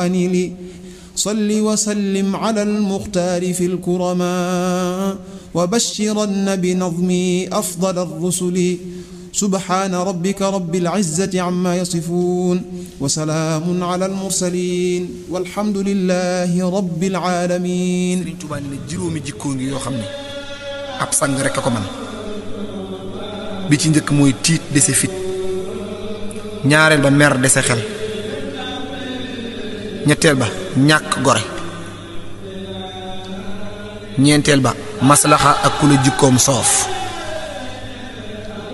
لي صل وسلم على المختار في الكرماء وبشرن بنظمي أفضل الرسل سبحان ربك رب العزة عما يصفون وسلام على المرسلين والحمد لله رب العالمين Sëriñ Tuubaa nee na juróomi jikkoo ngi yoo xam ne ab sang rek a ko man bi ci njëkk mooy tiit dese fit ñaareel ba mer dese xel ñetteel ba ñàkk gore ñeenteel ba maslaxa ak ku la jikkoom soof